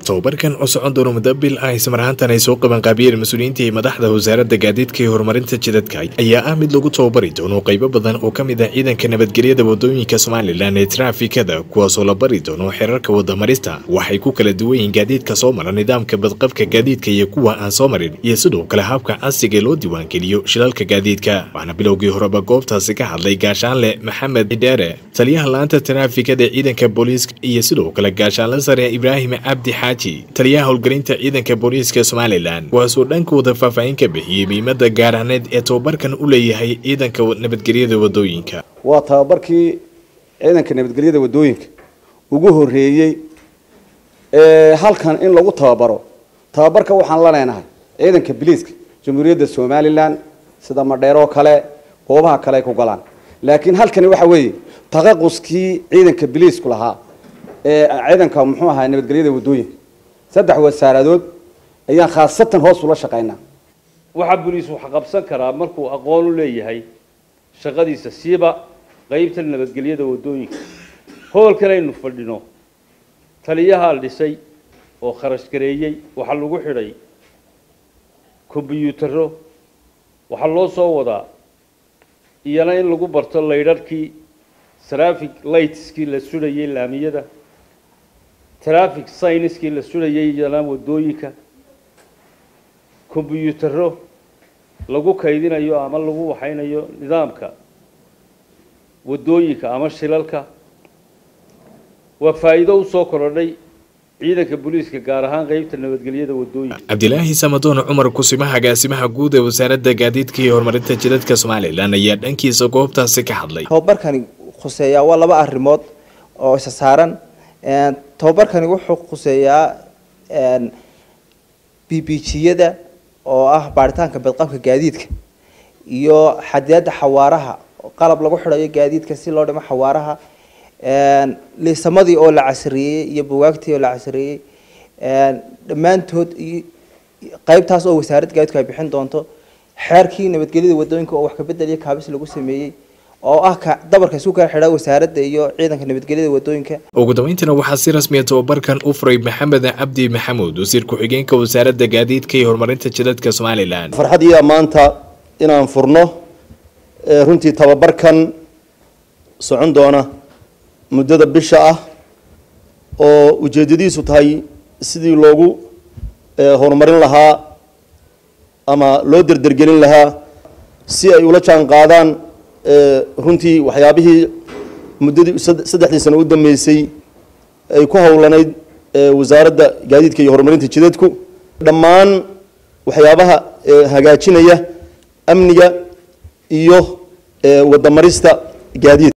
tobabarkan oo socon doona muddo bil ah ismar ahaantan ay soo qabanqaabiyeen mas-uuliyiinta iyo madaxda wasaaradda gaadiidka iyo horumarinta jidadka ayaa ah mid lagu tababari doono qaybo badan oo ka mid ah ciidanka nabadgelyada wadooyinka somalilan ee traafikada kuwaasoo la bari doono xeerarka wadamarista waxay ku kala duwan yihiin gaadiidka soo mara nidaamka badqabka gaadiidka iyo kuwa aan soo marin iyo sidoo kale habka casriga loo diiwaangeliyo shilalka gaadiidka waxaana bilowgii horeba goobtaasi ka hadlay gaashaanle maxamed xidheere taliyaha la-aanta taraafikada ee ciidanka booliiska iyo sidoo kale gaashaanle sare ibraahim cabdi xaaji taliyaha howlgelinta ciidanka booliiska somalilan kuwaasoo dhankooda faahfaahin ka bixiyey muhiimada gaaraaneed ee tobabarkan u leeyahay ciidanka nabadgelyada wadooyinka waa tababarkii ciidanka nabadgelyada wadooyinka ugu horeeyey halkan in lagu tababaro tababarka waxaan la leenahay ciidanka biliiska jamhuuriyadda somalilan sida madheeroo kale goobaha kale ay ku galaan laakiin halkani waxa weeye taqaquskii ciidanka biliisku lahaa ee ciidanka muxuu ahaa nabadgelyada wadooyinka saddex wasaaradood ayaan khaasatan hoos ula shaqaynaa waxaa boliis wax qabsan karaa markuu aqoon u leeyahay shaqadiisa siiba qeybta nabadgelyada wadooyinka hoolkan aynu fadhino taliyahaa dhisay oo kharash gareeyey waxaa lagu xidhay kombyuutaro waxaa loo soo wadaa iyana in lagu barto laydharhkii traffic lightskii la sudhayay laamiyada traffic synskii la sudhayay iyana wadooyinka kombyuutaro lagu kaydinayo ama lagu waxaynayo nidaamka wadooyinka ama shilalka waa faa'iido usoo korodhay ciidanka booliiska gaar ahaan qeybta nabadgelyada wadooyinka cabdilaahi samadoon cumar kusimaha agaasimaha guud ee wasaaradda gaadiidka iyo horumarinta jidadka somalilan ayaa dhankiisa goobtaasi ka hadlay tababarkani khuseeyaa waa laba arrimood oo isa saaran tababarkani wuxuu khuseeyaa b b g-yada oo ah baaritaanka badqabka gaadiidka iyo xadiyadda xawaaraha qalab lagu xidhayo gaadiidka si loo dhimo xawaaraha liisamadii oo la casriyeeyey iyo bugaagtii oo la casriyeeyey dhammaantood qeybtaas oo wasaaradda gaadiidku ay bixin doonto xeerkii nabadgelyada wadooyinka oo wax kabedeliyo kaabis lagu sameeyey oo ah ka dabarka isku kala xidha wasaaradda iyo ciidanka nabadgelyada wadooyinka ugu dambeyntiina waxaa si rasmiya tababarkan u furay maxamed cabdi maxamuud wasiir ku-xigeenka wasaaradda gaadiidka iyo horumarinta jidadka somalilan farxad iyo maanta inaan furno runtii tababarkan socon doona muddada bisha ah oo ujeedadiisu tahay sidii loogu horumarin lahaa ama loo derdergelin lahaa si ay ula jaan qaadaan runtii waxyaabihii muddadii saddexdii sano u dambeysay ay ku howlanayd wasaaradda gaadiidka iyo horumarinta jidadku dhammaan waxyaabaha hagaajinaya amniga iyo wadamarista gaadiid